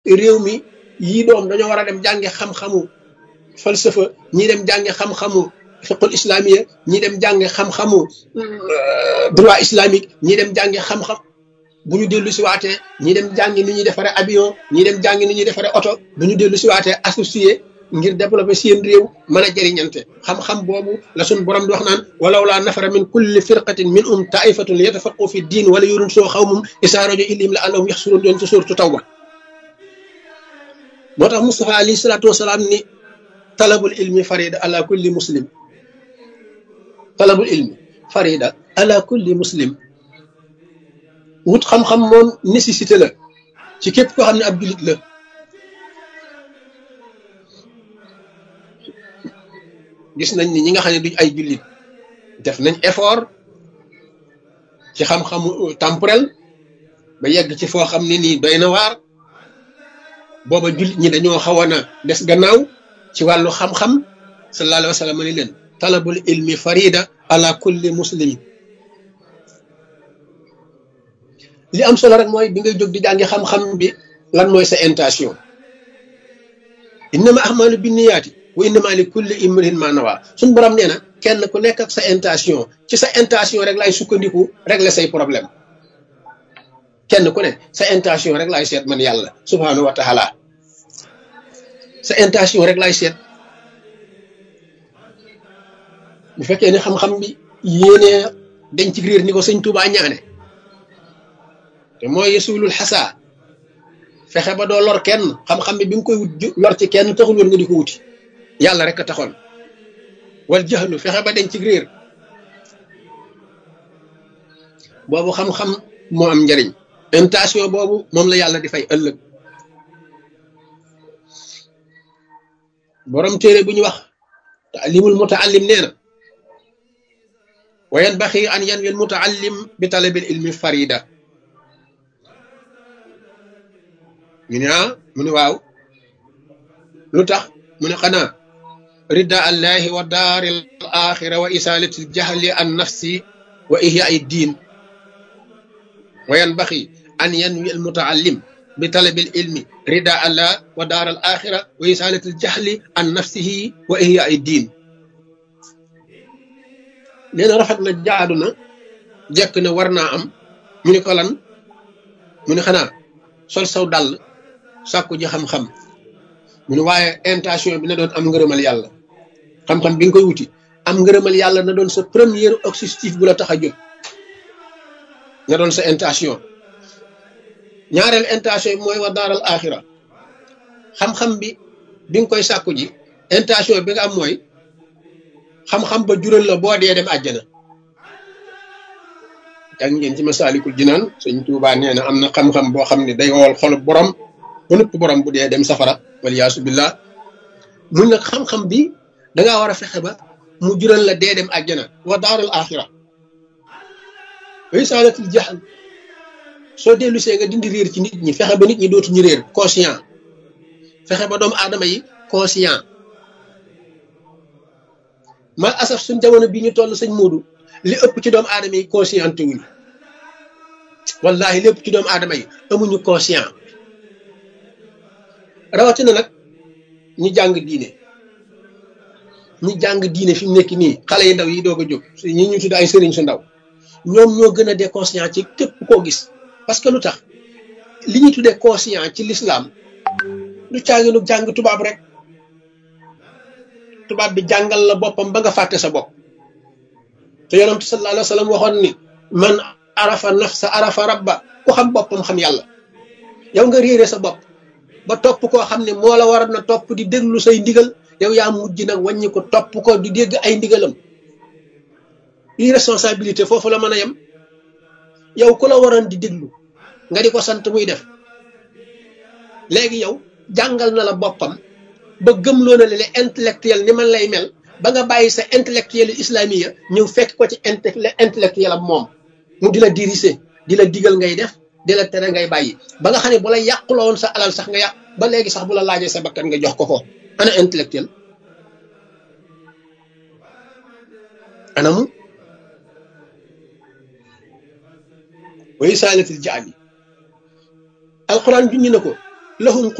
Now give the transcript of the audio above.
réew mi yii doom dañoo war a dem jàngi xam-xamu falsafa ñii dem jàngi xam-xamu fiqul islamiya ñii dem jàngi xam-xamu droit islamique ñii dem jàngi xam-xam bu ñu dellu si waatee ñii dem jàngi ni ñuy defaree avion ñii dem jàngi ni ñuy defaree oto bu ñu dellu si waatee associé ngir développer seen réew mën a jëriñante xam-xam boobu la suñ borom di wax naan walaw laa nafara min kulli firqatin min um taifatun li yatafaqu fi diin wala yurun soo xaw mum isaa rajo ilim la allahum yaxsuroon doon ci suuratu tawba moo tax Moustapha alayhi salaatu wasalaam ni talabul ilmi farida ala kulli muslim talabul ilmi farida ala kulli muslim wut xam-xam moom nécessité la ci képp koo xam ne ab jullit la gis nañ ni ñi nga xam ne duñ ay jullit def nañ effort ci xam-xamu temporel ba yegg ci foo xam ne nii doy na waar booba jullit ñi dañoo xawoon a des gannaaw ci wàllu xam-xam sallallahu alayhi wa sallam ni leen talabul ilmi farida ala kulli muslimin li am solo rek mooy bi ngay jóg di jàngi xam-xam bi lan mooy sa intention innama ahmalu binniyaati wa innama li kulli imrin ma nawa suñ borom nee na kenn ku nekk ak sa intention ci sa intention rek laay sukkandiku régler say problème kenn ku ne sa intention rek laay seet man yàlla subhanahu wa taala sa intention rek laay seet bu fekkee ne xam-xam bi yéenee dañ ci réer ni ko sëñ Tuubaa ñaane te mooy yesulul xasaa fexe ba doo lor kenn xam-xam bi bi nga koy wut lor ci kenn taxul woon nga di ko wuti yàlla rek a taxoon wal jaxlu fexe ba dañ ci réer boobu xam-xam moo am njariñ intention boobu moom la yàlla di fay ëllëg borom téere bu ñu wax taalimul mutaallim nee na wa yanbaxi an yanwi al mutaallim bi talabil ilmi farida ñu ne ah mu ne waaw lu tax mu ne xanaa rida allahi wa daari al axira wa isalati al jahli an nafsi wa ihya ay diin wa yanbaxi an yanwi al mutaallim bi talabil ilmi rida allah wa daar al axira wa isalati al jahli an nafsihi wa ihya ay diin nee na rafet na jaadu na jekk na war naa am mu ne ko lan mu ne xanaa sol saw dàll sàkku ji xam-xam mu ne waaye intention bi na doon am ngërëmal yàlla xam-xam bi nga koy wuti am ngërëmal yàlla na doon sa premier objectif bu la tax a jóg na doon sa intention ñaareel intention bi mooy wa daaral axira xam-xam bi bi nga koy sàkku ji intention bi nga am mooy xam-xam ba jural la boo dee dem àjjana jàng ngeen ci masaalikul jinaan sëñ Tuubaa nee na am na xam-xam boo xam ne day wowal xolub borom ba nëpp borom bu dee dem safara waliyaasu billah mun nag xam-xam bi dangaa war a fexe ba mu jural la dee dem àjjana wa daaral axira wa isaalatul jahl soo dellu see nga dindi réer ci nit ñi fexe ba nit ñi dootuñu réer conscient fexe ba doomu aadama yi conscient mal asaf suñ jamono bii ñu toll sëñ Moodu li ëpp ci doomu aadama yi conscient wuñu wallahi lépp ci doomu aadama yi amuñu conscient rawatina nag ñi jàng diine ñi jàng diine fi mu nekk nii xale yi ndaw yi doog a jóg ñi ñu tudd ay sëriñ su ndaw ñoom ñoo gën a déconscient ci képp koo gis parce que lu tax li ñuy tuddee conscient ci l'islam lu caaginu jàng tubaab rek tubaab bi jàngal la boppam ba nga fàtte sa bopp te yonent sallallahu alayhi wa sallam waxoon ni man arafa nafsa arafa rabba ku xam boppam xam yàlla yow nga réere sa bopp ba topp koo xam ne moo la war na topp di déglu say ndigal yow yaa mujj nag wàññi ko topp ko di dégg ay ndigalam irresponsabilité foofu la mën a yem yow ku la waroon di déglu nga di ko sant muy def léegi yow jàngal na la boppam ba gëmloo na le intellectuel ni man lay mel ba nga bàyyi sa intellectuel islamiya ñëw fekk ko ci intellectuel am moom mu di la diriger di la digal ngay def di la tere ngay bàyyi ba nga xam ne bu la yàquloo woon sa alal sax nga yàq ba léegi sax bu la laajee sa bakkan nga jox ko ko ana intellectuel anamu way saalatil jaam yi alquran junñi na ko lahum